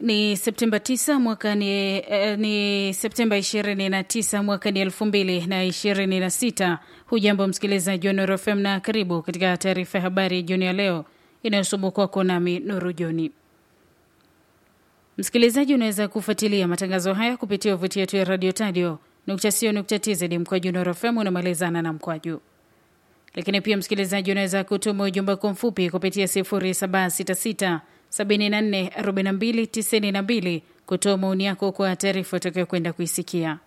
Ni Septemba 9 mwaka ni, eh, ni Septemba 29 mwaka ni 2026. Hujambo msikilizaji wa Nuru FM na karibu katika taarifa ya habari jioni ya leo inayosomwa kwako nami Nuru Joni. Msikilizaji, unaweza kufuatilia matangazo haya kupitia tovuti yetu ya radio tadio nukta sio nukta tz mkwaju Nuru FM unamalizana na mkwaju lakini pia msikilizaji, unaweza kutuma ujumbe wako mfupi kupitia 0766 74 42 92 kutoa maoni yako kwa taarifa utakayokwenda kuisikia.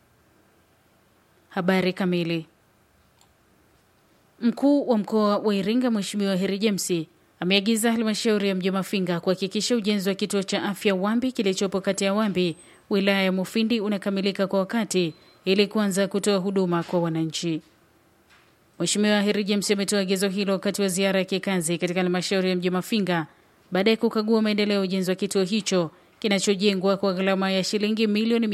Habari kamili. Mkuu wa mkoa wa Iringa Mheshimiwa Heri James ameagiza halmashauri ya mji wa Mafinga kuhakikisha ujenzi wa kituo cha afya Wambi kilichopo kata ya Wambi wilaya ya Mufindi unakamilika kwa wakati ili kuanza kutoa huduma kwa wananchi. Mheshimiwa Heri James ametoa agizo hilo wakati wa ziara ya kikazi katika halmashauri ya mji Mafinga baada ya kukagua maendeleo ya ujenzi wa kituo hicho kinachojengwa kwa gharama ya shilingi milioni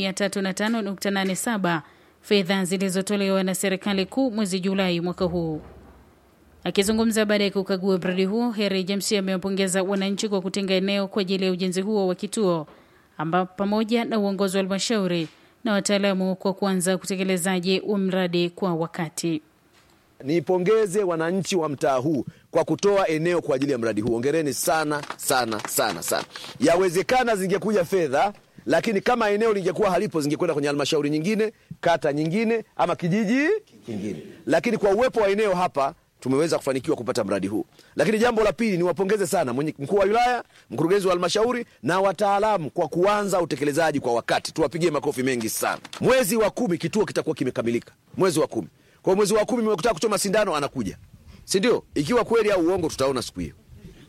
305.87 fedha zilizotolewa na serikali kuu mwezi Julai mwaka huu. Akizungumza baada ya kukagua mradi huo, Heri James amewapongeza wananchi kwa kutenga eneo kwa ajili ya ujenzi huo wa kituo ambapo pamoja na uongozi wa halmashauri na wataalamu kwa kuanza utekelezaji wa mradi kwa wakati. Niipongeze wananchi wa mtaa huu kwa kutoa eneo kwa ajili ya mradi huu. Ongereni sana sana sana sana. Yawezekana zingekuja fedha, lakini kama eneo lingekuwa halipo, zingekwenda kwenye halmashauri nyingine, kata nyingine, ama kijiji kingine, lakini kwa uwepo wa eneo hapa tumeweza kufanikiwa kupata mradi huu. Lakini jambo la pili, niwapongeze sana mkuu wa wilaya, mkurugenzi wa halmashauri na wataalamu kwa kuanza utekelezaji kwa wakati. Tuwapigie makofi mengi sana. Mwezi wa kumi kituo kitakuwa kimekamilika, mwezi wa kumi kwa mwezi wa kumi mmekutaka kuchoma sindano, anakuja, si ndio? Ikiwa kweli au uongo, tutaona siku hiyo,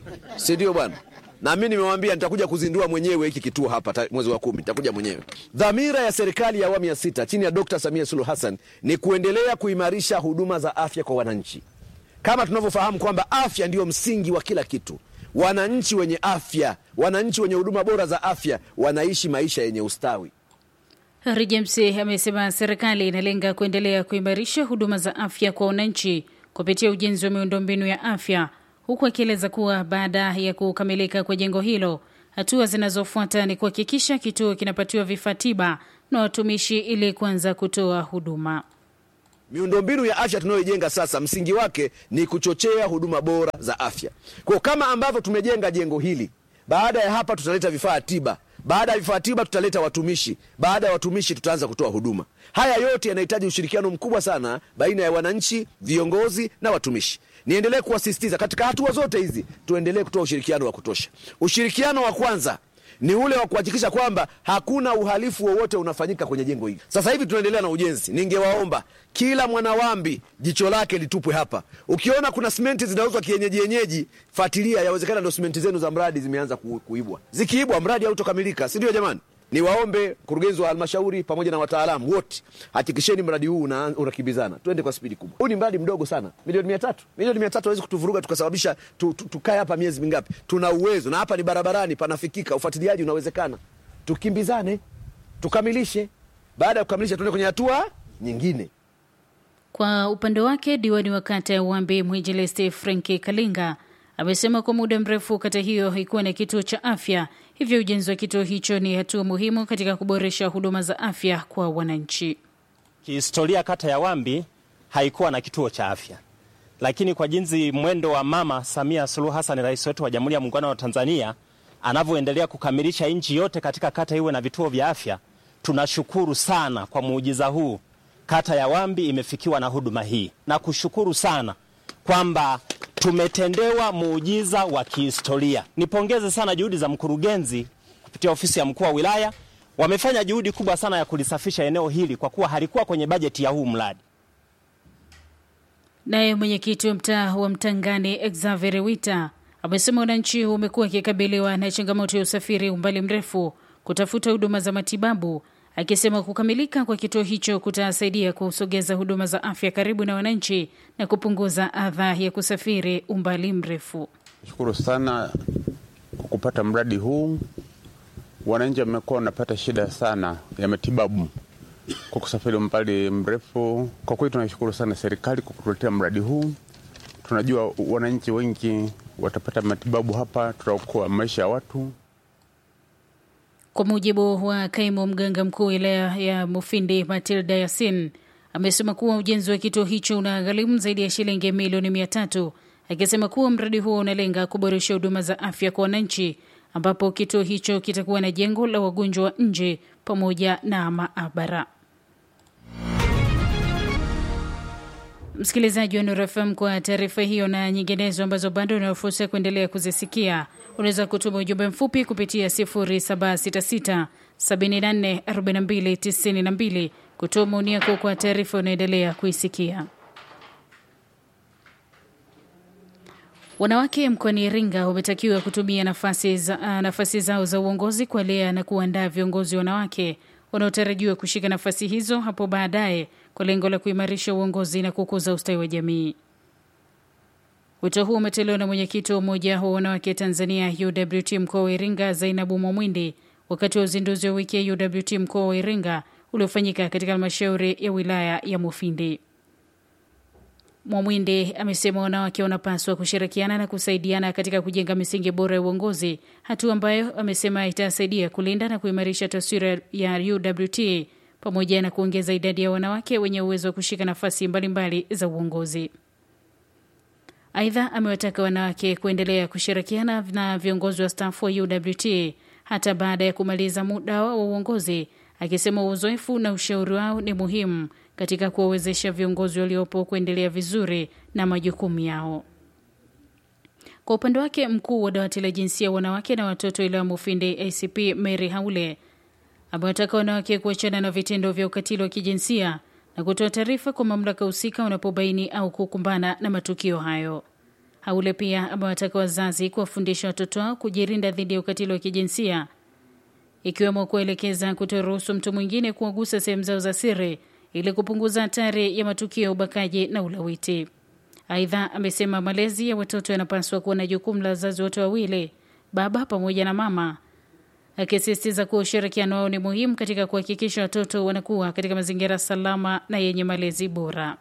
si ndio bwana? Na mimi nimewambia nitakuja kuzindua mwenyewe hiki kituo hapa mwezi wa kumi, nitakuja mwenyewe. Dhamira ya serikali ya awamu ya sita chini ya Dkt. Samia Suluhu Hassan ni kuendelea kuimarisha huduma za afya kwa wananchi, kama tunavyofahamu kwamba afya ndiyo msingi wa kila kitu. Wananchi wenye afya, wananchi wenye huduma bora za afya wanaishi maisha yenye ustawi. Hari James amesema serikali inalenga kuendelea kuimarisha huduma za afya kwa wananchi kupitia ujenzi wa miundombinu ya afya, huku akieleza kuwa baada ya kukamilika kwa jengo hilo, hatua zinazofuata ni kuhakikisha kituo kinapatiwa vifaa tiba na watumishi ili kuanza kutoa huduma. Miundombinu ya afya tunayoijenga sasa, msingi wake ni kuchochea huduma bora za afya. Kwa kama ambavyo tumejenga jengo hili, baada ya hapa tutaleta vifaa tiba baada ya vifaa tiba tutaleta watumishi. Baada ya watumishi, tutaanza kutoa huduma. Haya yote yanahitaji ushirikiano mkubwa sana baina ya wananchi, viongozi na watumishi. Niendelee kuwasisitiza katika hatua zote hizi, tuendelee kutoa ushirikiano wa kutosha. Ushirikiano wa kwanza ni ule wa kuhakikisha kwamba hakuna uhalifu wowote unafanyika kwenye jengo hili. Sasa hivi tunaendelea na ujenzi. Ningewaomba kila mwanawambi jicho lake litupwe hapa. Ukiona kuna simenti zinauzwa kienyeji yenyeji, fuatilia, yawezekana ndo simenti zenu za mradi zimeanza ku, kuibwa. Zikiibwa mradi hautokamilika, si ndio jamani? Niwaombe mkurugenzi wa halmashauri pamoja na wataalamu wote, hakikisheni mradi huu unakimbizana, twende kwa spidi kubwa. Huu ni mradi mdogo sana, milioni mia tatu. Milioni mia tatu hawezi kutuvuruga tukasababisha tu, tu, tukae hapa miezi mingapi? Tuna uwezo na hapa ni barabarani, panafikika, ufuatiliaji unawezekana. Tukimbizane tukamilishe. Baada ya kukamilisha, tuende kwenye hatua nyingine. Kwa upande wake, diwani wa kata ya Uwambi Mwinjilisti Frenki Kalinga amesema kwa muda mrefu kata hiyo haikuwa na kituo cha afya, hivyo ujenzi wa kituo hicho ni hatua muhimu katika kuboresha huduma za afya kwa wananchi. Kihistoria, kata ya Wambi haikuwa na kituo cha afya, lakini kwa jinsi mwendo wa Mama Samia Suluhu Hassan, rais wetu wa Jamhuri ya Muungano wa Tanzania, anavyoendelea kukamilisha nchi yote katika kata iwe na vituo vya afya, tunashukuru sana kwa muujiza huu, kata ya Wambi imefikiwa na huduma hii, na kushukuru sana kwamba tumetendewa muujiza wa kihistoria. Nipongeze sana juhudi za mkurugenzi kupitia ofisi ya mkuu wa wilaya, wamefanya juhudi kubwa sana ya kulisafisha eneo hili kwa kuwa halikuwa kwenye bajeti ya huu mradi. Naye mwenyekiti wa mtaa wa Mtangani Xavier Wita amesema wananchi wamekuwa wakikabiliwa na changamoto ya usafiri umbali mrefu kutafuta huduma za matibabu, akisema kukamilika kwa kituo hicho kutasaidia kusogeza huduma za afya karibu na wananchi na kupunguza adha ya kusafiri umbali mrefu. Shukuru sana kwa kupata mradi huu. Wananchi wamekuwa wanapata shida sana ya matibabu kwa kusafiri umbali mrefu. Kwa kweli tunashukuru sana serikali kwa kutuletea mradi huu. Tunajua wananchi wengi watapata matibabu hapa, tutaokoa maisha ya watu. Kwa mujibu wa kaimu mganga mkuu wilaya ya Mufindi Matilda Yasin amesema kuwa ujenzi wa kituo hicho unagharimu zaidi ya shilingi milioni mia tatu akisema kuwa mradi huo unalenga kuboresha huduma za afya kwa wananchi, ambapo kituo hicho kitakuwa na jengo la wagonjwa wa nje pamoja na maabara. Msikilizaji wa Nuru FM, kwa taarifa hiyo na nyinginezo ambazo bado una fursa ya kuendelea kuzisikia, unaweza kutuma ujumbe mfupi kupitia 0766 74 42 92 kutoa maoni yako kwa taarifa unaendelea kuisikia. Wanawake mkoani Iringa wametakiwa kutumia nafasi, za, nafasi zao za uongozi kuwalea na kuandaa viongozi wanawake wanaotarajiwa kushika nafasi hizo hapo baadaye kwa lengo la kuimarisha uongozi na kukuza ustawi wa jamii. Wito huu umetolewa na mwenyekiti wa Umoja wa Wanawake Tanzania UWT mkoa wa Iringa, Zainabu Mwamwindi, wakati wa uzinduzi wa wiki ya UWT mkoa wa Iringa uliofanyika katika halmashauri ya wilaya ya Mufindi. Mwamwindi amesema wanawake wanapaswa kushirikiana na kusaidiana katika kujenga misingi bora ya uongozi, hatua ambayo amesema itasaidia kulinda na kuimarisha taswira ya UWT pamoja na kuongeza idadi ya wanawake wenye uwezo wa kushika nafasi mbalimbali za uongozi. Aidha, amewataka wanawake kuendelea kushirikiana na viongozi wa stafu wa UWT hata baada ya kumaliza muda wao wa uongozi, akisema uzoefu na ushauri wao ni muhimu katika kuwawezesha viongozi waliopo kuendelea vizuri na majukumu yao. Kwa upande wake, mkuu wa dawati la jinsia, wanawake na watoto wilaya Mufindi ACP Mary Haule amewataka wanawake kuachana na vitendo vya ukatili wa kijinsia na kutoa taarifa kwa mamlaka husika wanapobaini au kukumbana na matukio hayo. Haule pia amewataka wazazi kuwafundisha watoto wao kujilinda dhidi ya ukatili wa kijinsia, ikiwemo kuelekeza kutoruhusu mtu mwingine kuwagusa sehemu zao za siri ili kupunguza hatari ya matukio ya ubakaji na ulawiti. Aidha, amesema malezi ya watoto yanapaswa kuwa na jukumu la wazazi wote wawili, baba pamoja na mama, akisisitiza kuwa ushirikiano wao ni muhimu katika kuhakikisha watoto wanakuwa katika mazingira salama na yenye malezi bora.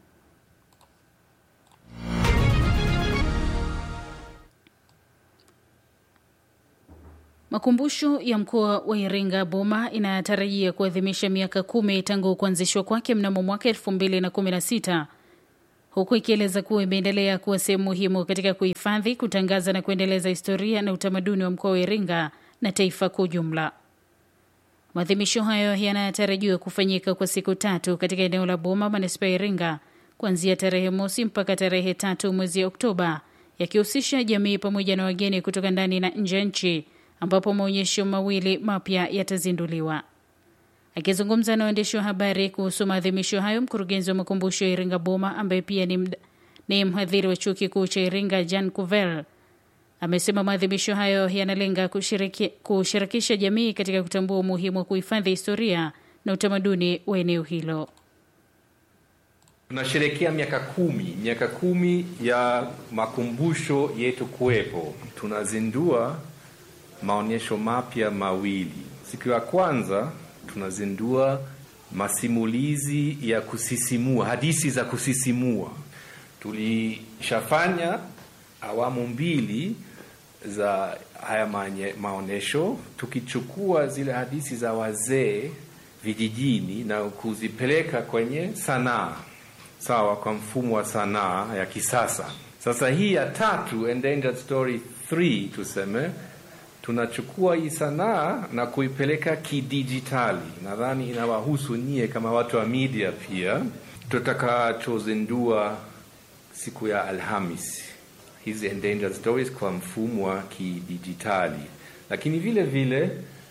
Makumbusho ya mkoa wa Iringa Boma inatarajia kuadhimisha miaka kumi tangu kuanzishwa kwake mnamo mwaka elfu mbili na kumi na sita huku ikieleza kuwa imeendelea kuwa sehemu muhimu katika kuhifadhi, kutangaza na kuendeleza historia na utamaduni wa mkoa wa Iringa na taifa kwa ujumla. Maadhimisho hayo yanatarajiwa kufanyika kwa siku tatu katika eneo la Boma, manispaa ya Iringa, kuanzia tarehe mosi mpaka tarehe tatu mwezi Oktoba, yakihusisha jamii pamoja na wageni kutoka ndani na nje ya nchi ambapo maonyesho mawili mapya yatazinduliwa. Akizungumza na waandishi wa habari kuhusu maadhimisho hayo, mkurugenzi wa makumbusho ya Iringa Boma ambaye pia ni, ni mhadhiri wa chuo kikuu cha Iringa Jan Kuvel amesema maadhimisho hayo yanalenga kushiriki, kushirikisha jamii katika kutambua umuhimu wa kuhifadhi historia na utamaduni wa eneo hilo. Tunasherehekea miaka kumi, miaka kumi ya makumbusho yetu kuwepo. Tunazindua maonyesho mapya mawili. Siku ya kwanza tunazindua masimulizi ya kusisimua, hadithi za kusisimua. Tulishafanya awamu mbili za haya maonyesho, tukichukua zile hadithi za wazee vijijini na kuzipeleka kwenye sanaa, sawa, kwa mfumo wa sanaa ya kisasa. Sasa hii ya tatu, Endangered Story 3 tuseme tunachukua hii sanaa na kuipeleka kidijitali. Nadhani inawahusu nyie kama watu wa media pia. Tutakachozindua siku ya Alhamis hizi endangered stories kwa mfumo wa kidijitali, lakini vile vile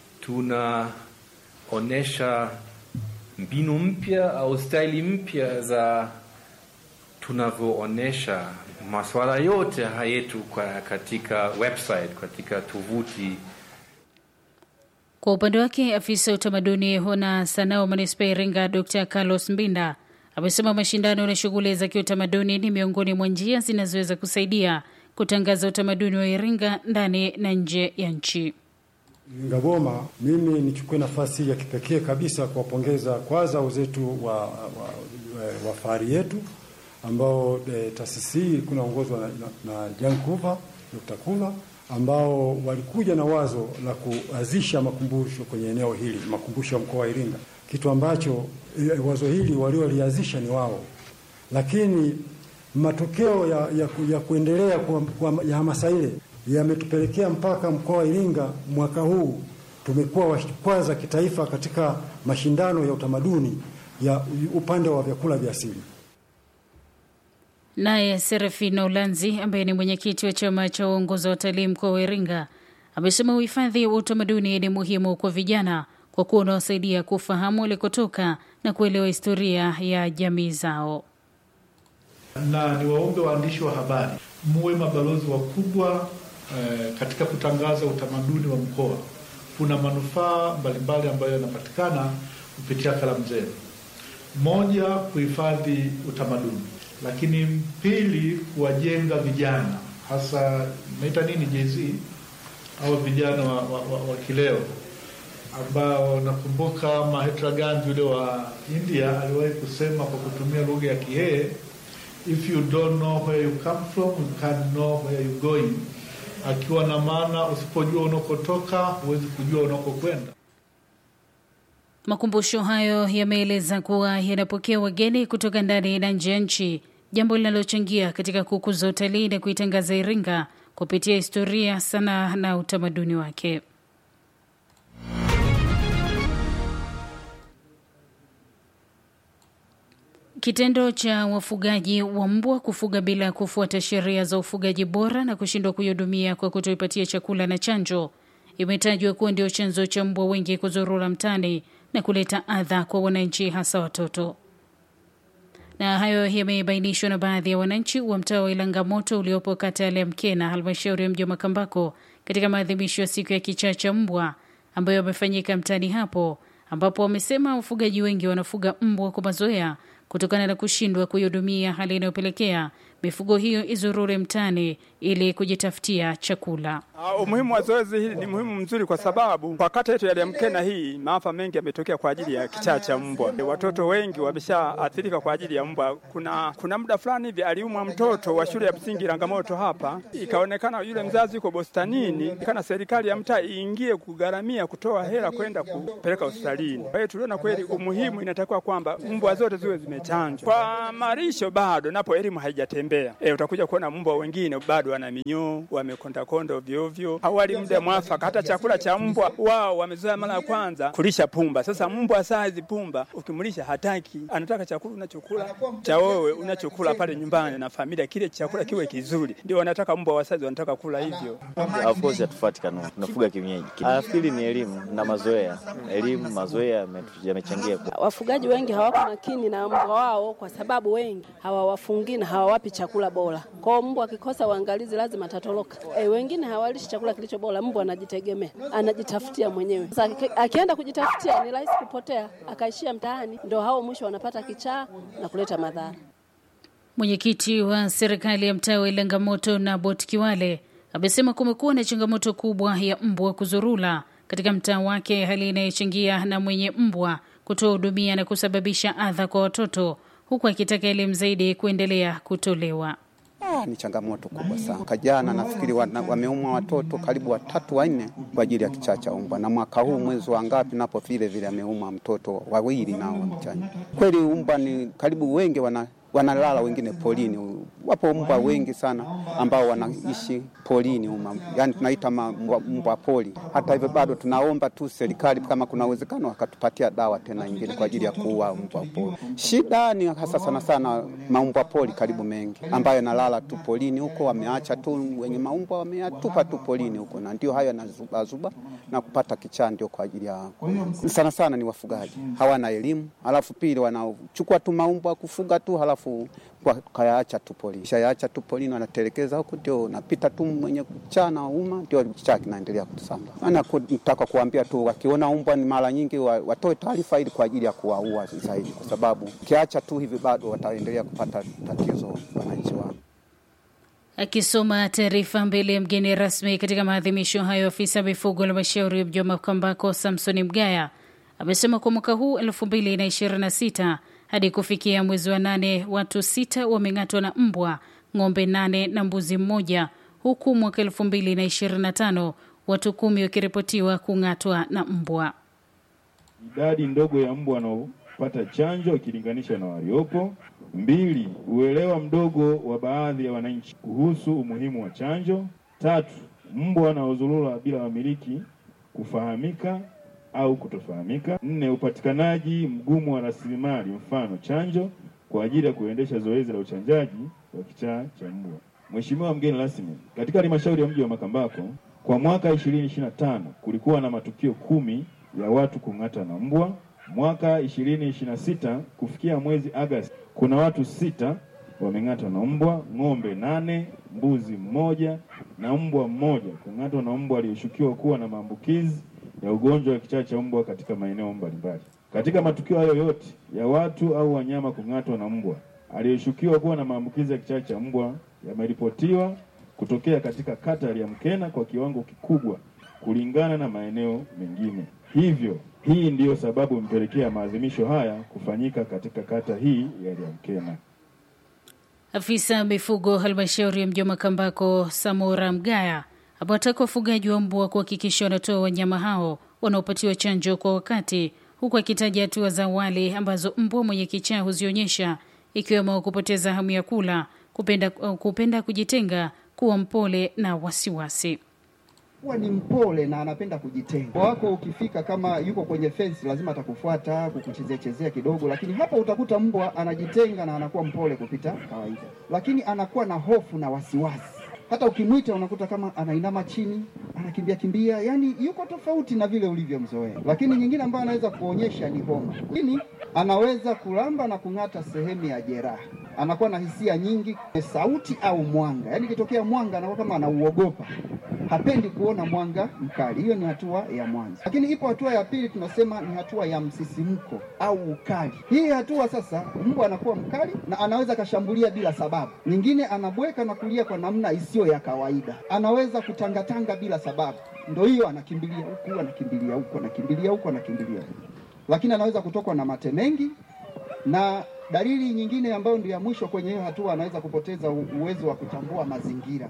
tunaonyesha mbinu mpya au staili mpya za tunavyoonyesha masuala yote yetu katika website, katika tovuti. Kwa upande wake, afisa ya utamaduni na sanaa wa manispaa ya Iringa Dr Carlos Mbinda amesema mashindano na shughuli za kiutamaduni ni miongoni mwa njia zinazoweza kusaidia kutangaza utamaduni wa Iringa ndani na nje ya nchi. Iringa Boma, mimi nichukue nafasi ya kipekee kabisa kuwapongeza kwanza wenzetu wa, wa, wa, wa fahari yetu ambao e, taasisi hii ilikuwa inaongozwa na, na, na Jan Kuva, Dr. Kuva ambao walikuja na wazo la kuanzisha makumbusho kwenye eneo hili, makumbusho ya mkoa wa Iringa, kitu ambacho e, wazo hili waliolianzisha ni wao, lakini matokeo ya, ya, ya kuendelea kwa, kwa, ya hamasa ile yametupelekea mpaka mkoa wa Iringa mwaka huu tumekuwa wa kwanza kitaifa katika mashindano ya utamaduni ya upande wa vyakula vya asili. Naye Serafina Ulanzi ambaye ni mwenyekiti wa chama cha uongozi wa watalii mkoa wa Iringa amesema uhifadhi wa utamaduni ni muhimu kwa vijana kwa kuwa unawasaidia kufahamu walikotoka na kuelewa historia ya jamii zao. Na niwaombe waandishi wa habari muwe mabalozi wakubwa eh, katika kutangaza utamaduni wa mkoa. Kuna manufaa mbalimbali ambayo yanapatikana kupitia kalamu zenu. Moja, kuhifadhi utamaduni lakini pili, kuwajenga vijana hasa naita nini JZ au vijana wa, wa, wa, wa kileo ambao nakumbuka Mahatma Gandhi yule wa India aliwahi kusema kwa kutumia lugha ya Kihee, if you don't know where you come from you can't know where you going, akiwa na maana usipojua unakotoka huwezi kujua unakokwenda. Makumbusho hayo yameeleza kuwa yanapokea wageni kutoka ndani na nje ya nchi, jambo linalochangia katika kukuza utalii na kuitangaza Iringa kupitia historia, sanaa na utamaduni wake. Kitendo cha wafugaji wa mbwa kufuga bila kufuata sheria za ufugaji bora na kushindwa kuihudumia kwa kutoipatia chakula na chanjo imetajwa kuwa ndio chanzo cha mbwa wengi kuzurura mtaani na kuleta adha kwa wananchi hasa watoto. Na hayo yamebainishwa na baadhi ya wananchi wa mtaa wa Ilangamoto uliopo kata ya Lemkena, halmashauri ya mji wa Makambako, katika maadhimisho ya siku ya kichaa cha mbwa ambayo yamefanyika mtaani hapo, ambapo wamesema wafugaji wengi wanafuga mbwa kwa mazoea kutokana na kushindwa kuihudumia, hali inayopelekea mifugo hiyo izurure mtaani ili kujitafutia chakula. Uh, umuhimu wa zoezi hili ni muhimu mzuri kwa sababu kwa kata yetu ya Lemkena hii maafa mengi yametokea kwa ajili ya kichaa cha mbwa. Watoto wengi wameshaathirika kwa ajili ya mbwa. Kuna kuna muda fulani hivi aliumwa mtoto wa shule ya msingi Rangamoto hapa, ikaonekana yule mzazi yuko bustanini, kana serikali ya mtaa iingie kugharamia kutoa hela kwenda kupeleka hospitalini. Kwa hiyo tuliona kweli umuhimu, inatakiwa kwamba mbwa zote ziwe zimechanjwa. Kwa marisho bado napo elimu haijatembea. E, utakuja kuona mbwa wengine bado wana minyoo, wamekondakonda ovyo ovyo, hawali muda mwafaka. Hata chakula cha mbwa wao wamezoea mara ya kwanza kulisha pumba. Sasa mbwa saa hizi pumba ukimlisha hataki, anataka chakula unachokula cha wewe unachokula pale nyumbani na familia, kile chakula kiwe kizuri. Ndio wanataka mbwa wa saizi wanataka kula hivyo. Of course hatufuati kanuni, tunafuga kienyeji. Nafikiri ni elimu na mazoea. Elimu, mazoea yamechangia. Wafugaji wengi hawako makini na mbwa wao, kwa sababu wengi hawawafungi na hawawapi chakula bora. Kwao mbwa akikosa uangalizi lazima atatoroka. E, wengine hawalishi chakula kilicho bora. Mbwa anajitegemea, anajitafutia mwenyewe. Sasa akienda kujitafutia ni rahisi kupotea, akaishia mtaani, ndio hao mwisho wanapata kichaa na kuleta madhara. Mwenyekiti wa serikali ya mtaa wa Ilangamoto na Bot Kiwale amesema kumekuwa na changamoto kubwa ya mbwa kuzurula katika mtaa wake, hali inayochangia na mwenye mbwa kutoa hudumia na kusababisha adha kwa watoto, huku akitaka elimu zaidi kuendelea kutolewa. Ah, ni changamoto kubwa sana. Kajana nafikiri wameumwa watoto karibu watatu wanne kwa ajili ya kichaa cha mbwa, na mwaka huu mwezi wa ngapi napo vile vile ameumwa mtoto wawili nao wamchanja. Kweli mbwa ni karibu wengi wana wanalala wengine polini. Wapo mbwa wengi sana ambao wanaishi polini uma, yani tunaita mbwa poli. Hata hivyo bado tunaomba tu serikali kama kuna uwezekano wakatupatia dawa tena nyingine kwa ajili ya kuua mbwa poli. Shida ni hasa sana sana maumbwa poli karibu mengi ambayo yanalala tu polini huko, wameacha tu wenye maumbwa wameyatupa tu polini huko, na ndio hayo yanazubazuba na kupata kichaa, ndio kwa ajili ya sana sana ni wafugaji hawana elimu, alafu pili wanachukua tu maumbwa kufuga tu halafu kayaacha tu polini, shayaacha tu polini, wanatelekeza huko, ndio napita tu mwenye kuchaa na uma, ndio kichaa kinaendelea kutusamba. Ana nataka kuambia tu wakiona umbwa ni mara nyingi watoe taarifa ili kwa ajili ya kuwaua zaidi, kwa sababu kiacha tu hivi bado wataendelea kupata tatizo wananchi wao. Akisoma taarifa mbele ya mgeni rasmi katika maadhimisho hayo, afisa mifugo halmashauri ya mji wa Makambako Samsoni Mgaya amesema kwa mwaka huu 2026 hadi kufikia mwezi wa nane watu sita wameng'atwa na mbwa, ng'ombe nane na mbuzi mmoja, huku mwaka 2025 watu kumi wakiripotiwa kung'atwa na mbwa. idadi ndogo ya mbwa wanaopata chanjo ikilinganisha na waliopo. Mbili, uelewa mdogo wa baadhi ya wananchi kuhusu umuhimu wa chanjo. Tatu, mbwa wanaozurura bila wamiliki kufahamika au kutofahamika. Nne, upatikanaji mgumu wa rasilimali, mfano chanjo, kwa ajili ya kuendesha zoezi la uchanjaji wa kichaa cha mbwa. Mheshimiwa mgeni rasmi, katika halmashauri ya mji wa Makambako kwa mwaka 2025 kulikuwa na matukio kumi ya watu kung'ata na mbwa. Mwaka 2026 kufikia mwezi Agosti kuna watu sita wameng'atwa na mbwa, ng'ombe nane, mbuzi mmoja na mbwa mmoja kung'atwa na mbwa aliyeshukiwa kuwa na maambukizi ya ugonjwa wa kichaa cha mbwa katika maeneo mbalimbali. Katika matukio hayo yote ya watu au wanyama kung'atwa na mbwa aliyeshukiwa kuwa na maambukizi ya kichaa cha mbwa yameripotiwa kutokea katika kata ya Liamkena kwa kiwango kikubwa kulingana na maeneo mengine. Hivyo hii ndiyo sababu imepelekea maadhimisho haya kufanyika katika kata hii ya Liamkena. Afisa mifugo halmashauri ya mji wa Makambako Samora Mgaya amewataka wafugaji wa mbwa kuhakikisha wanatoa wanyama hao wanaopatiwa chanjo kwa wakati, huku akitaja hatua za awali ambazo mbwa mwenye kichaa huzionyesha ikiwemo kupoteza hamu ya kula, kupenda, kupenda kujitenga, kuwa mpole na wasiwasi. Huwa ni mpole na anapenda kujitenga. Wako ukifika kama yuko kwenye fence, lazima atakufuata kukuchezea chezea kidogo, lakini hapa utakuta mbwa anajitenga na anakuwa mpole kupita kawaida, lakini anakuwa na hofu na wasiwasi. Hata ukimwita unakuta kama anainama chini, anakimbia kimbia, yani yuko tofauti na vile ulivyomzoea. Lakini nyingine ambayo anaweza kuonyesha ni homa, lakini anaweza kulamba na kung'ata sehemu ya jeraha. Anakuwa na hisia nyingi, sauti au mwanga, yani ikitokea mwanga anakuwa kama anauogopa hapendi kuona mwanga mkali. Hiyo ni hatua ya mwanzo, lakini ipo hatua ya pili, tunasema ni hatua ya msisimko au ukali. Hii hatua sasa, mbwa anakuwa mkali na anaweza akashambulia bila sababu. Nyingine anabweka na kulia kwa namna isiyo ya kawaida, anaweza kutangatanga bila sababu. Ndo hiyo anakimbilia huku, anakimbilia huku, anakimbilia huku, anakimbilia huku, lakini anaweza kutokwa na mate mengi na dalili nyingine ambayo ndio ya mwisho kwenye hiyo hatua, anaweza kupoteza uwezo wa kutambua mazingira.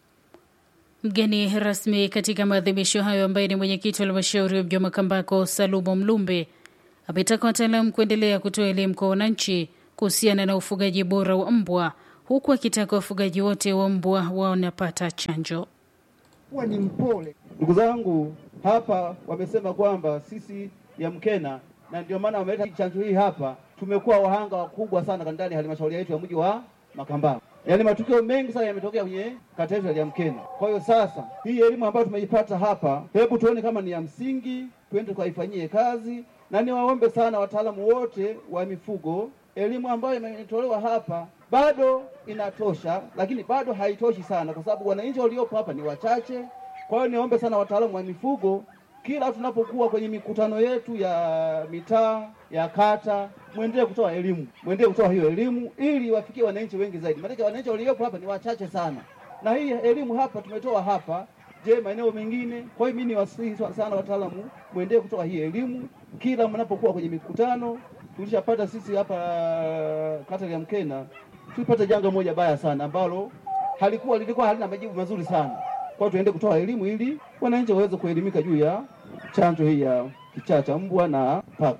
Mgeni rasmi katika maadhimisho hayo ambaye ni mwenyekiti wa halmashauri ya mji wa Makambako Salumo Mlumbe ametaka wataalamu kuendelea kutoa elimu kwa wananchi kuhusiana na ufugaji bora wa mbwa, huku akitaka wafugaji wote wa mbwa wanapata chanjo. Huwa ni mpole. Ndugu zangu, hapa wamesema kwamba sisi ya Mkena na ndio maana wameleta chanjo hii hapa, tumekuwa wahanga wakubwa sana ndani ya halmashauri yetu ya mji wa Makambako. Yaani matukio mengi sana yametokea kwenye kata yetu ya Mkena. Kwa hiyo sasa, hii elimu ambayo tumeipata hapa, hebu tuone kama ni ya msingi, twende tukaifanyie kazi, na niwaombe sana wataalamu wote wa mifugo, elimu ambayo imetolewa hapa bado inatosha, lakini bado haitoshi sana, kwa sababu wananchi waliopo hapa ni wachache. Kwa hiyo niombe sana wataalamu wa mifugo kila tunapokuwa kwenye mikutano yetu ya mitaa ya kata, mwendelee kutoa elimu, mwendelee kutoa hiyo elimu ili wafikie wananchi wengi zaidi, maanake wananchi waliopo hapa ni wachache sana, na hii elimu hapa tumetoa hapa. Je, maeneo mengine? Kwa hiyo mimi niwasihi sana wataalamu, mwendelee kutoa hii elimu kila mnapokuwa kwenye mikutano. Tulishapata sisi hapa kata ya Mkena, tulipata janga moja baya sana ambalo halikuwa lilikuwa halina majibu mazuri sana kwa hiyo tuende kutoa elimu ili wananchi waweze kuelimika juu ya chanjo hii ya kichaa cha mbwa na paka.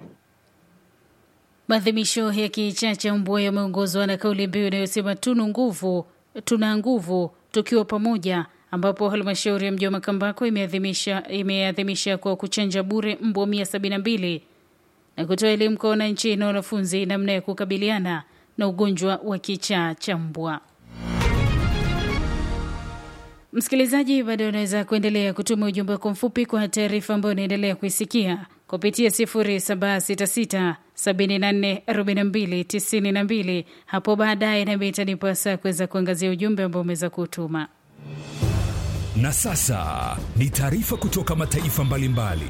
Maadhimisho ya kichaa cha mbwa yameongozwa na kauli mbiu inayosema tunu nguvu, tuna nguvu tukiwa pamoja, ambapo halmashauri ya mji wa Makambako imeadhimisha imeadhimisha kwa kuchanja bure mbwa mia sabini na mbili na kutoa elimu kwa wananchi na wanafunzi namna ya kukabiliana na ugonjwa wa kichaa cha mbwa. Msikilizaji, bado unaweza kuendelea kutuma ujumbe wako mfupi kwa taarifa ambayo unaendelea kuisikia kupitia 0766744292. Hapo baadaye nami itanipa saa kuweza kuangazia ujumbe ambao umeweza kutuma. Na sasa ni taarifa kutoka mataifa mbalimbali.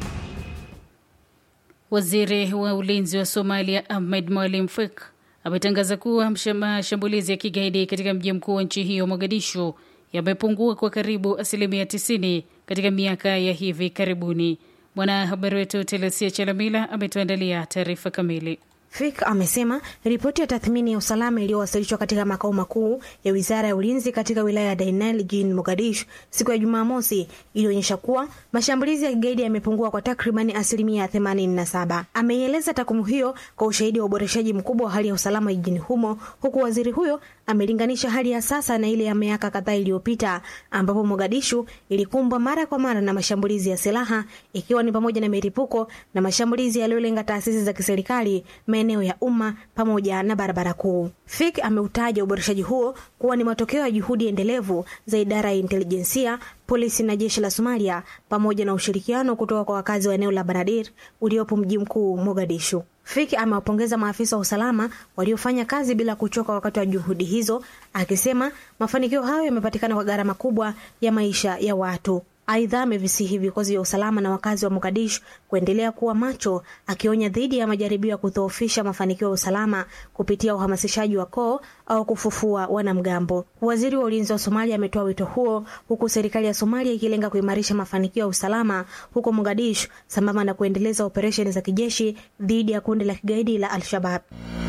Waziri wa ulinzi wa Somalia Ahmed Mwalim Fek ametangaza kuwa mashambulizi ya kigaidi katika mji mkuu wa nchi hiyo Mogadishu yamepungua kwa karibu asilimia 90 katika miaka ya hivi karibuni. Mwanahabari wetu Telesia Chalamila ametuandalia taarifa kamili. Fik amesema ripoti ya tathmini ya usalama iliyowasilishwa katika makao makuu ya wizara ya ulinzi katika wilaya ya Dainel jijini Mogadishu siku ya Jumamosi ilionyesha kuwa mashambulizi ya kigaidi yamepungua kwa takribani asilimia 87. Ameieleza takwimu hiyo kwa ushahidi wa uboreshaji mkubwa wa hali ya usalama jijini humo, huku waziri huyo amelinganisha hali ya sasa na ile ya miaka kadhaa iliyopita ambapo Mogadishu ilikumbwa mara kwa mara na mashambulizi ya silaha ikiwa ni pamoja na milipuko na mashambulizi yaliyolenga taasisi za kiserikali, maeneo ya umma pamoja na barabara kuu. Fik ameutaja uboreshaji huo kuwa ni matokeo ya juhudi endelevu za idara ya intelijensia, polisi na jeshi la Somalia pamoja na ushirikiano kutoka kwa wakazi wa eneo la Banadir uliopo mji mkuu Mogadishu. Fiki amewapongeza maafisa wa usalama waliofanya kazi bila kuchoka wakati wa juhudi hizo, akisema mafanikio hayo yamepatikana kwa gharama kubwa ya maisha ya watu. Aidha, amevisihi vikosi vya usalama na wakazi wa Mogadishu kuendelea kuwa macho, akionya dhidi ya majaribio ya kudhoofisha mafanikio ya usalama kupitia uhamasishaji wa koo au kufufua wanamgambo. Waziri wa ulinzi wa Somalia ametoa wito huo, huku serikali ya Somalia ikilenga kuimarisha mafanikio ya usalama huko Mogadishu sambamba na kuendeleza operesheni za kijeshi dhidi ya kundi la kigaidi la Al-Shabab.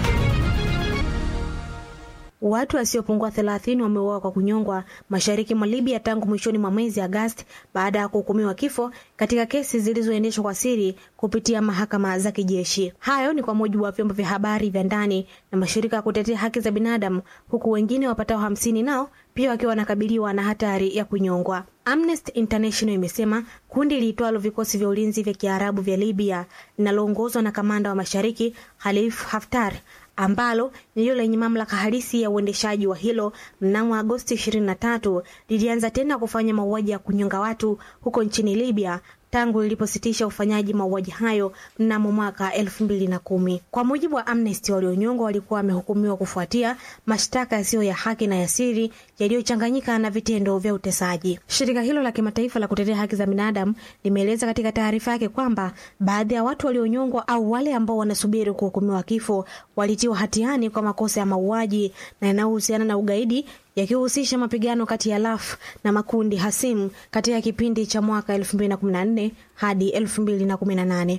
Watu wasiopungua thelathini wameuawa kwa kunyongwa mashariki mwa Libya tangu mwishoni mwa mwezi Agosti baada ya kuhukumiwa kifo katika kesi zilizoendeshwa kwa siri kupitia mahakama za kijeshi. Hayo ni kwa mujibu wa vyombo vya habari vya ndani na mashirika ya kutetea haki za binadamu, huku wengine wapatao hamsini nao pia wakiwa wanakabiliwa na hatari ya kunyongwa. Amnesty International imesema kundi liitwalo vikosi vya ulinzi vya Kiarabu vya Libya linaloongozwa na kamanda wa mashariki Khalif Haftar ambalo ndilo lenye mamlaka halisi ya uendeshaji wa hilo mnamo Agosti 23 lilianza tena kufanya mauaji ya kunyonga watu huko nchini Libya tangu lilipositisha ufanyaji mauaji hayo mnamo mwaka elfu mbili na kumi. Kwa mujibu wa Amnesty, walionyongwa walikuwa wamehukumiwa kufuatia mashtaka yasiyo ya haki na ya siri yaliyochanganyika na vitendo vya utesaji. Shirika hilo la kimataifa la kutetea haki za binadamu limeeleza katika taarifa yake kwamba baadhi ya watu walionyongwa au wale ambao wanasubiri kuhukumiwa kifo walitiwa hatiani kwa makosa ya mauaji na yanayohusiana na ugaidi yakihusisha mapigano kati ya LAF na makundi hasimu katika kipindi cha mwaka 2014 hadi 2018.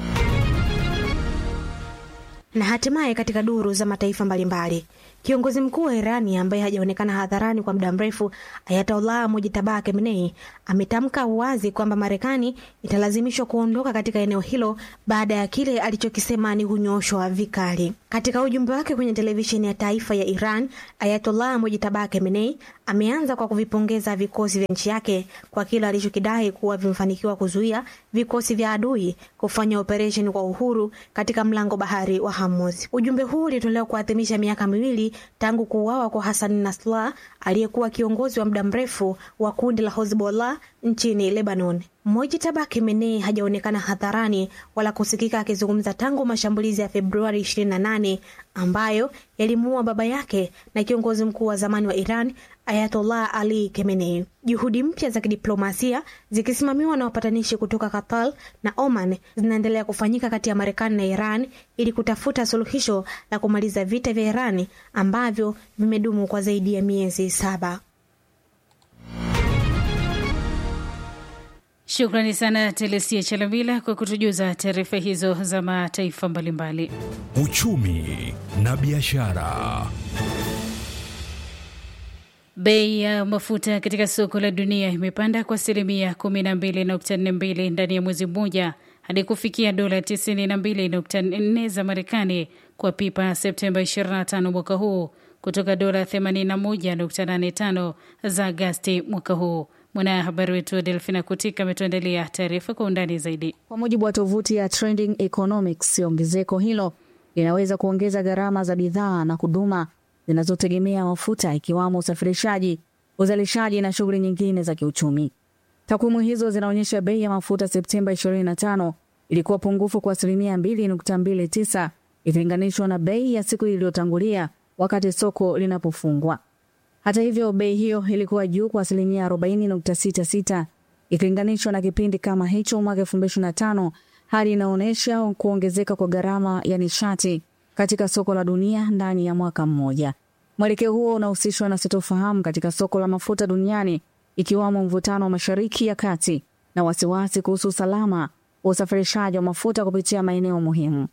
Na hatimaye katika duru za mataifa mbalimbali, kiongozi mkuu wa Irani ambaye hajaonekana hadharani kwa muda mrefu, Ayatollah Mujtaba Khamenei ametamka wazi kwamba Marekani italazimishwa kuondoka katika eneo hilo baada ya kile alichokisema ni kunyoshwa vikali. Katika ujumbe wake kwenye televisheni ya taifa ya Iran, Ayatollah Mujtaba Khamenei ameanza kwa kuvipongeza vikosi vya nchi yake kwa kile alichokidai kuwa vimefanikiwa kuzuia vikosi vya adui kufanya operesheni kwa uhuru katika mlango bahari wa Hormuz. Ujumbe huu ulitolewa kuadhimisha miaka miwili tangu kuuawa kwa Hassan Nasrallah aliyekuwa kiongozi wa muda mrefu wa kundi la Hezbollah nchini Lebanon. Mojtaba Khamenei hajaonekana hadharani wala kusikika akizungumza tangu mashambulizi ya Februari 28 ambayo yalimuua baba yake na kiongozi mkuu wa zamani wa Iran Ayatollah Ali Khamenei. Juhudi mpya za kidiplomasia zikisimamiwa na wapatanishi kutoka Qatar na Oman zinaendelea kufanyika kati ya Marekani na Iran ili kutafuta suluhisho la kumaliza vita vya Iran ambavyo vimedumu kwa zaidi ya miezi saba. Shukrani sana Telesia Chalamila kwa kutujuza taarifa hizo za mataifa mbalimbali. Uchumi na biashara. Bei ya mafuta katika soko la dunia imepanda kwa asilimia 12.42 ndani ya mwezi mmoja hadi kufikia dola 92.4 za Marekani kwa pipa Septemba 25 mwaka huu kutoka dola 81.85 za Agasti mwaka huu. Mwanahabari wetu Delfina Kutika ametuandalia taarifa kwa undani zaidi. Kwa mujibu wa tovuti ya Trending Economics, ongezeko hilo linaweza kuongeza gharama za bidhaa na huduma zinazotegemea mafuta ikiwamo usafirishaji, uzalishaji na shughuli nyingine za kiuchumi. Takwimu hizo zinaonyesha bei ya mafuta Septemba 25 ilikuwa pungufu kwa asilimia 2.29 ikilinganishwa na bei ya siku iliyotangulia wakati soko linapofungwa. Hata hivyo, bei hiyo ilikuwa juu kwa asilimia 40.66 ikilinganishwa na kipindi kama hicho mwaka 2025, hali inaonyesha kuongezeka kwa gharama ya nishati katika soko la dunia ndani ya mwaka mmoja. Mwelekeo huo unahusishwa na sitofahamu katika soko la mafuta duniani, ikiwamo mvutano wa Mashariki ya Kati na wasiwasi kuhusu usalama wa usafirishaji wa mafuta kupitia maeneo muhimu.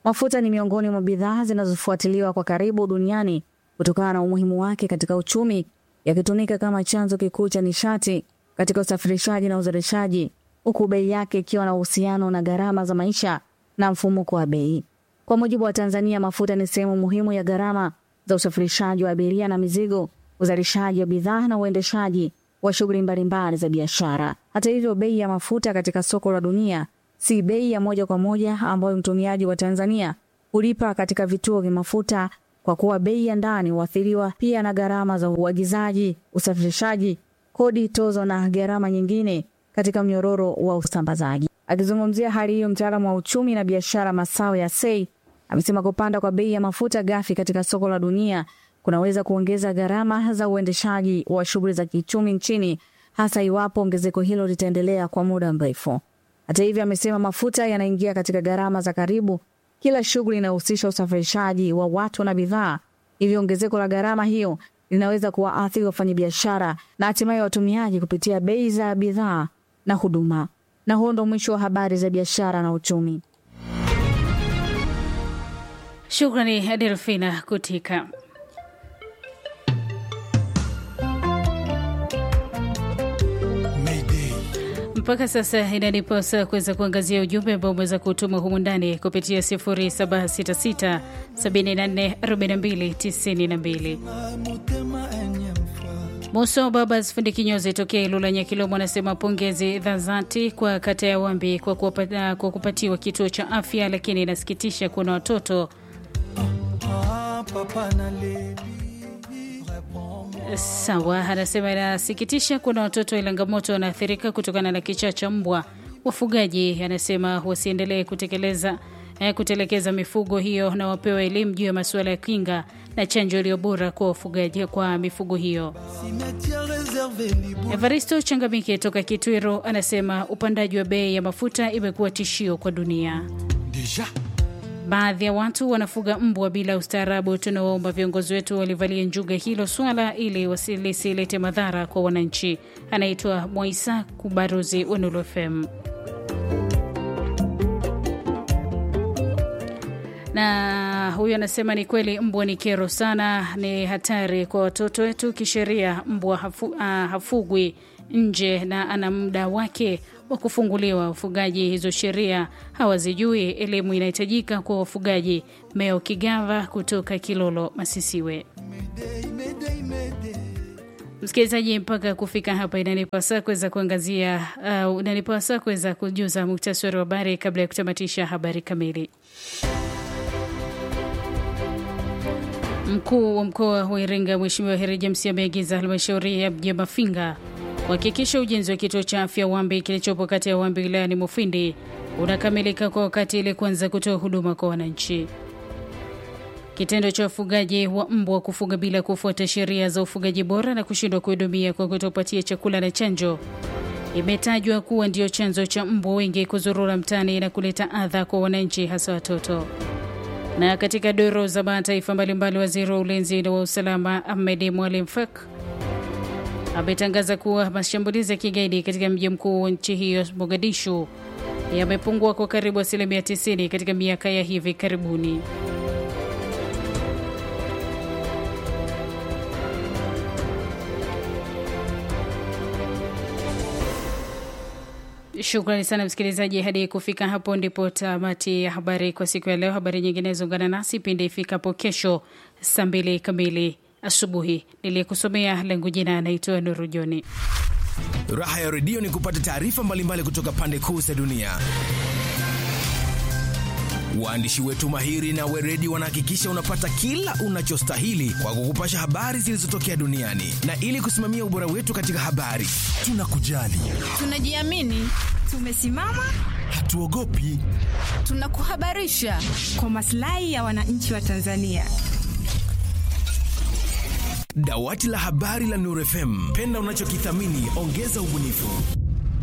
Mafuta ni miongoni mwa bidhaa zinazofuatiliwa kwa karibu duniani kutokana na umuhimu wake katika uchumi, yakitumika kama chanzo kikuu cha nishati katika usafirishaji na uzalishaji, huku bei yake ikiwa na uhusiano na gharama za maisha na mfumuko wa bei. Kwa mujibu wa Tanzania, mafuta ni sehemu muhimu ya gharama za usafirishaji wa abiria na mizigo, uzalishaji wa bidhaa na uendeshaji wa shughuli mbalimbali za biashara. Hata hivyo, bei ya mafuta katika soko la dunia si bei ya moja kwa moja ambayo mtumiaji wa Tanzania hulipa katika vituo vya mafuta, kwa kuwa bei ya ndani huathiriwa pia na gharama za uagizaji, usafirishaji, kodi, tozo na gharama nyingine katika mnyororo wa usambazaji. Akizungumzia hali hiyo, mtaalamu wa uchumi na biashara Masao ya Sei amesema kupanda kwa bei ya mafuta ghafi katika soko la dunia kunaweza kuongeza gharama za uendeshaji wa shughuli za kiuchumi nchini, hasa iwapo ongezeko hilo litaendelea kwa muda mrefu. Hata hivyo, amesema mafuta yanaingia katika gharama za karibu kila shughuli inayohusisha usafirishaji wa watu na bidhaa, hivyo ongezeko la gharama hiyo linaweza kuwaathiri wafanyabiashara na hatimaye watumiaji kupitia bei za bidhaa na huduma. Na huo ndo mwisho wa habari za biashara na uchumi. Shukrani Adelfina Kutika. Mpaka sasa inaniposa kuweza kuangazia ujumbe ambao umeweza kutuma humu ndani kupitia 0766 74 42 92. Muso Babas fundi kinyozi tokea Ilula Nyakilomo anasema pongezi za dhati kwa kata ya Wambi kwa, kuwapata, kwa kupatiwa kituo cha afya, lakini inasikitisha kuna watoto Sawa, anasema inasikitisha kuna watoto wa Ilangamoto wanaathirika kutokana na kichaa cha mbwa. Wafugaji anasema wasiendelee kutekeleza eh, kutelekeza mifugo hiyo na wapewe elimu juu ya masuala ya kinga na chanjo iliyo bora kwa wafugaji kwa mifugo hiyo. Evaristo Changamike toka Kitwiro anasema upandaji wa bei ya mafuta imekuwa tishio kwa dunia. Baadhi ya watu wanafuga mbwa bila ustaarabu. Tunawaomba viongozi wetu walivalia njuga hilo swala ili lisilete madhara kwa wananchi. Anaitwa Mwaisa Kubaruzi wa Nuru FM. na huyu anasema ni kweli mbwa ni kero sana, ni hatari kwa watoto wetu. Kisheria mbwa hafu, uh, hafugwi nje na ana muda wake wa kufunguliwa. Wafugaji hizo sheria hawazijui, elimu inahitajika kwa wafugaji. Meo Kigava kutoka Kilolo Masisiwe. Msikilizaji, mpaka kufika hapa inanipasa kuweza kuangazia uh, inanipasa kuweza kujuza muktasari wa habari kabla ya kutamatisha habari kamili. Mkuu wa mkoa wa Iringa Mheshimiwa Heri James ameagiza halmashauri ya mji Mafinga kuhakikisha ujenzi wa kituo cha afya Wambi kilichopo kati ya Wambi wilayani Mufindi unakamilika kwa wakati ili kuanza kutoa huduma kwa wananchi. Kitendo cha wafugaji wa mbwa kufuga bila kufuata sheria za ufugaji bora na kushindwa kuhudumia kwa kutopatia chakula na chanjo imetajwa kuwa ndio chanzo cha mbwa wengi kuzurura mtaani na kuleta adha kwa wananchi, hasa watoto. Na katika doro za mataifa mbalimbali, waziri wa ulinzi na wa usalama Ahmed Mwalim Fak ametangaza kuwa mashambulizi ya kigaidi katika mji mkuu wa nchi hiyo Mogadishu yamepungua kwa karibu asilimia 90 katika miaka ya hivi karibuni. Shukrani sana msikilizaji, hadi kufika hapo ndipo tamati ya habari kwa siku ya leo. Habari nyingine ungana nasi pindi ifikapo kesho saa mbili kamili asubuhi. Niliyekusomea langu jina anaitwa Nuru Joni. Raha ya redio ni kupata taarifa mbalimbali kutoka pande kuu za dunia. Waandishi wetu mahiri na weredi wanahakikisha unapata kila unachostahili kwa kukupasha habari zilizotokea duniani, na ili kusimamia ubora wetu katika habari, tunakujali, tunajiamini, tumesimama, hatuogopi, tunakuhabarisha kwa maslahi ya wananchi wa Tanzania. Dawati la habari la Nuru FM, penda unachokithamini, ongeza ubunifu.